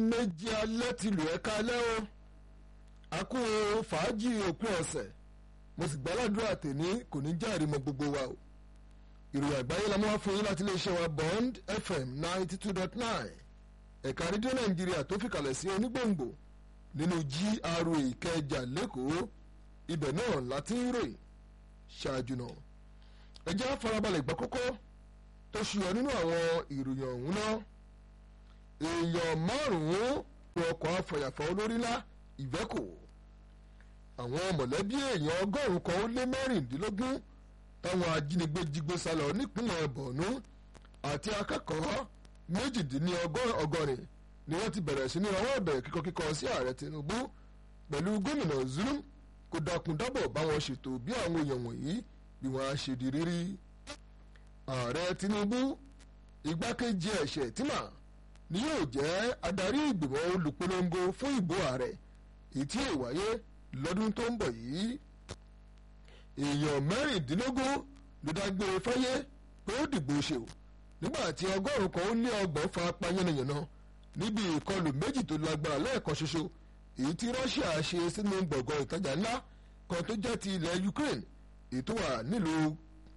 méjì alẹ́ ti lù ẹ́ kalẹ́ o a kú fàájì òpin ọ̀sẹ̀ mo sì gbàládùra tèmi kò ní járe mọ́ gbogbo wa o ìròyìn àgbáyé la máa fún yín láti iléeṣẹ́ wa Bond FM ninety two dot nine ẹ̀ka rédíò nàìjíríà tó fìkàlẹ̀ sí onígbòǹgbò nínú GRA ìkẹjà lẹ́kọ̀ọ́ ibẹ̀ náà láti ń ròyìn ṣáájú náà ẹ jẹ́ farabalẹ̀ gbọ́ kókó tó ṣùyọ nínú àwọn ìròyìn ọ̀hún náà èèyàn márùn-ún ní ọkọ̀ afọ̀yàfọ̀ olórílá ìvẹ́kò àwọn mọ̀lẹ́bí èèyàn ọgọ́rùn-ún kan ó lé mẹ́rìndínlógún táwọn ajínigbé jígbé sálọ nípínlẹ̀ bọ̀nú àti akẹ́kọ̀ọ́ méjìdínlọ́gọ́rin ni wọ́n ti bẹ̀rẹ̀ sí ní ọwọ́ ìbẹ̀rẹ̀ kíkọ́ kíkọ́ sí ààrẹ Tinubu pẹ̀lú gómìnà Zulum kó dákun dábọ̀ báwọn ṣètò bí àwọn èèyàn wọ̀nyí bí wọ́n á ṣe di rírí ààrẹ Tinubu igbákejì ẹ̀ṣẹ̀ tìmà ni yóò jẹ́ adarí ìgbìmọ̀ olùpolongo fún ìbò ààrẹ èyí tí yóò wáyé lọ́dún tó ń bọ̀ yìí èèyàn mẹ́rìndínlógún ló dágbére fáyé pé ó dìbò ṣe o nígbà tí ọgọ́rùn-ún kan ó lé ọgbọ̀n fa pa yánnayànna níbi ìkọlù méjì tó lágbára lẹ́ẹ̀kan ṣoṣo èyí tí Russia ṣe sínú gbọ̀ngàn ìtajà ńlá kan tó jẹ́ ti ilẹ̀ Ukraine èyí tó wà nílùú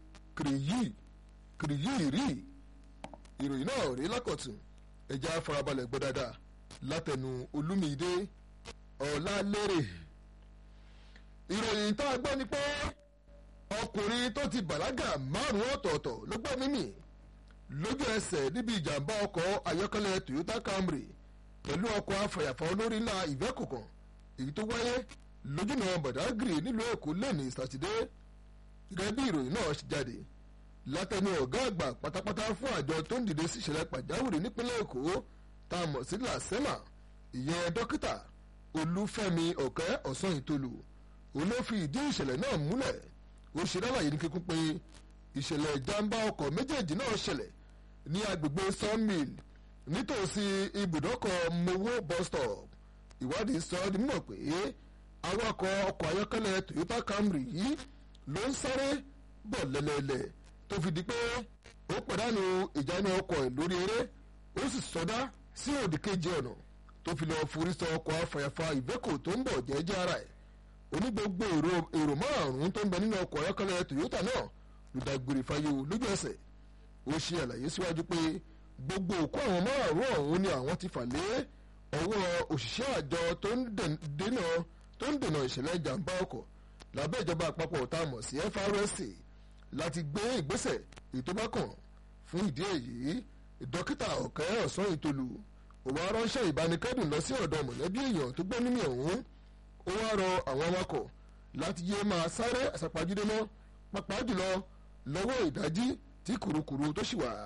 kìrìyìrì ìròyìn náà rí lákọ̀tún ẹja farabalẹ̀ gbọ́ dáadáa látẹnu Olúmídé Ọlálérè ìròyìn tá a gbọ́ ni pé ọkùnrin tó ti bàlágà márùn-ún ọ̀tọ̀ọ̀tọ̀ ló gbọ́ mímì lójú ẹsẹ̀ níbi ìjàmbá ọkọ̀ ayọ́kẹ́lẹ́ Toyota Camry pẹ̀lú ọkọ̀ afọ̀yàfọ̀ olórí ńlá Iveco kan èyí tó wáyé lójúnà Badagry nílùú Èkó lẹ́ni sátidé gẹ́gẹ́ bí ìròyìn náà ṣe jáde látẹnu ọ̀gá àgbà pátápátá fún àjọ tó ń dìde sí ìṣẹ̀lẹ̀ pàjáwìrì nípínlẹ̀ Èkó tá a mọ̀ sí làsẹ́mà ìyẹn dókítà Olúfẹ́mi Ọ̀kẹ́ Ọ̀sán-Ìtolú òun ló fi ìdí ìṣẹ̀lẹ̀ náà múlẹ̀ ó ṣe lálàyé ní kíkún pé ìṣẹ̀lẹ̀ ìjàmbá ọkọ̀ méjèèjì náà ṣẹlẹ̀ ní agbègbè Sawmill nítòsí ibùdókọ̀ Mowo bus stop ìwádìí sọ ọ́ di mímọ̀ pé awakọ̀ ọkọ̀ ayọ́kẹ́lẹ́ Toyota Camry yìí ló ń sáré bọ̀ lẹ́lẹ́lẹ́ tó fi di pé ó pàdánù ìjánu ọkọ̀ ẹ̀ lórí eré ó sì sọdá sí òdì kejì ọ̀nà tó fi lọ́ọ́ forí sọ ọkọ̀ afàyàfà Iveco tó ń bọ̀ jẹ́jẹ́ ara ẹ̀ oní gbogbo èrò márùn-ún tó ń bẹ nínú ọkọ̀ ayọ́kẹ́lẹ́ Toyota náà ló dágbére fáyé o lójú ẹsẹ̀ ó ṣe àlàyé síwájú pé gbogbo òkú àwọn márùn-ún ọ̀hún ni àwọn ti fà lé ọwọ́ òṣìṣẹ́ àjọ tó ń dènà ìṣẹ̀lẹ̀ ìjàmbá ọkọ̀ lábẹ́ ìjọba àpapọ̀ tá a mọ̀ sí FRSC láti gbé ìgbésẹ̀ ètò bá kàn fún ìdí èyí dókítà ọ̀kẹ́ ọ̀sán ìtolú ó wá ránṣẹ́ ìbánikẹ́dùn lọ sí ọ̀dọ̀ mọ̀lẹ́bí èèyàn tó gbọ́ nínú ọ̀hún ó wá rọ àwọn awakọ̀ láti yé máa sáré àsápajúdé mọ́ pàápàá jùlọ lọ́wọ́ ìdájí tí kùrukùru tó ṣì wà.